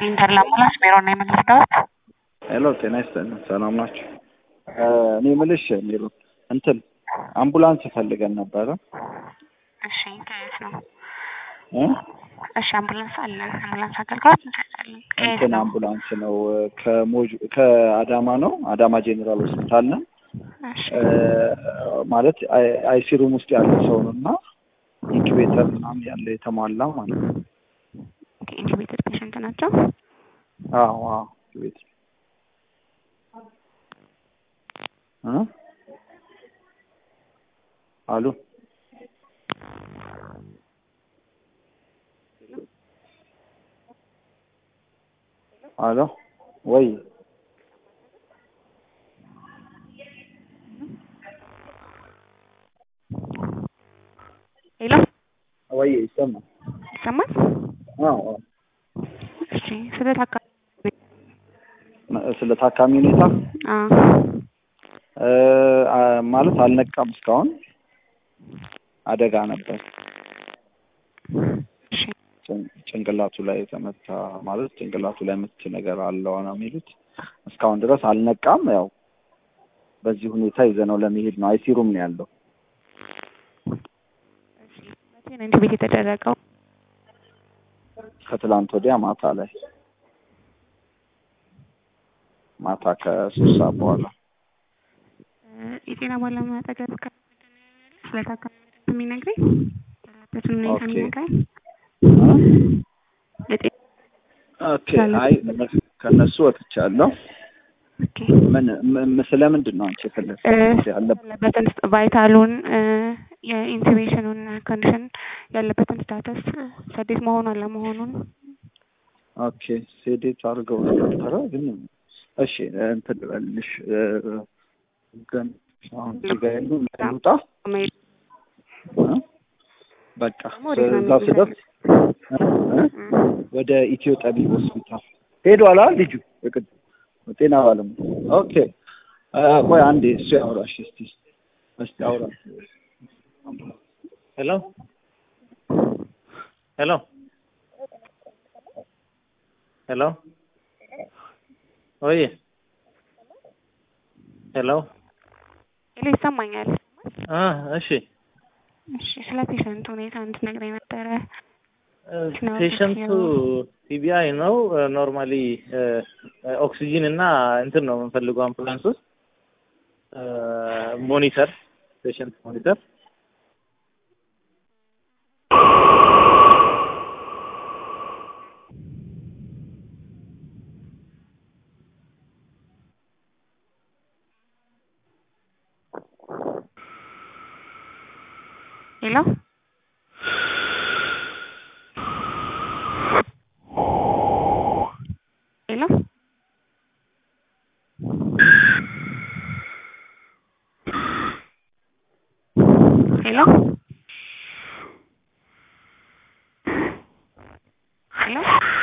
ይስጥልኝ ተድላ አምቡላንስ ሜሮ ነው የምንወስደውት። ሄሎ ጤና ይስጥልኝ ሰላም ናችሁ? እኔ የምልሽ ሜሮ እንትን አምቡላንስ ፈልገን ነበረ እሺ ከየት ነው? እ እሺ አምቡላንስ አለን። አምቡላንስ አገልግሎት እንሰጣለን። ከየት እንትን ነው? አምቡላንስ ነው ከሞጆ ከአዳማ ነው አዳማ ጄኔራል ሆስፒታል ነው እሺ እ ማለት አይሲ ሩም ውስጥ ያለ ሰው ነው እና ኢንኩቤተር ምናምን ያለ የተሟላ ማለት ነው። ኢንቲቤትድ ፔሽንት ናቸው። አዎ አዎ ኢንኩቤተር እ አሉ አሎ ወይ ሄሎ ወይ ይሰማል? ይሰማል? አዎ አዎ። እሺ ስለ ታካሚ ስለ ታካሚ ሁኔታ አ እ አ- ማለት አልነቃም እስካሁን አደጋ ነበር። እሺ ጭን- ጭንቅላቱ ላይ የተመታ ማለት ጭንቅላቱ ላይ ምት ነገር አለው ነው የሚሉት። እስካሁን ድረስ አልነቃም። ያው በዚህ ሁኔታ ይዘነው ለመሄድ ነው። አይሲ ሩም ነው ያለው። መቼ ነው ኢንቲቤት የተደረገው? ከትላንት ወዲያ ማታ ላይ ማታ ከሶስት ሰዓት በኋላ እ የጤና ባለሙያ አጠገብ ካለ ስለ ታካሚ የሚነግረኝ ያለበትን ሁኔታ ኦኬ። የሚነግረኝ እ? የጤና ኦኬ አይ ከነሱ ወጥቻለሁ። ኦኬ ምን ም- ስለምንድን ነው አንቺ እ የፈለግሽ ያለ ያለበትን ቫይታሉን የኢንቱቤሽኑን ኮንዲሽን ያለበትን ስታተስ ሰዴት መሆኑ አለመሆኑን ኦኬ ሴዴት አድርገው ነበረ ግን እሺ እንትን ልበልሽ እ፣ ግን አሁን እዚህ ጋር ያሉ ልውጣ መሄድ እ? በቃ ደግሞ ወዴት ነው እዛ ስደርስ እ? እ፣ ወደ ኢትዮ ጠቢብ ሆስፒታል ሄዷል አይደል ልጁ የቅድ ጤና ባለሙያ ኦኬ አ፣ ቆይ አንዴ እሱ ያውራሽ እስቲ እስቲ አውራ ሄሎ ሄሎ ሄሎ ወይ ሄሎ ሄሎ ይሰማኛል። አ እሺ እሺ ስለ ፔሸንት ሁኔታ እንድትነግረኝ ነበረ። ነው ፔሸንቱ ቲቢአይ ነው ኖርማሊ ኦክሲጂን እና እንትን ነው የምንፈልገው አምቡላንስ ውስጥ ሞኒተር ፔሸንት ሞኒተር ሄሎ ሄሎ ሄሎ ሄሎ